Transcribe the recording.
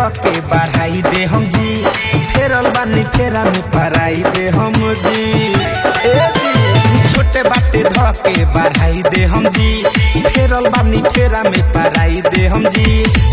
धके बढ़ाई दे हम जी फेरल बानी फेरा में पराई दे हम जी ए जी छोटे बाटे धके बढ़ाई दे हम जी फेरल बानी फेरा में पराई दे हम जी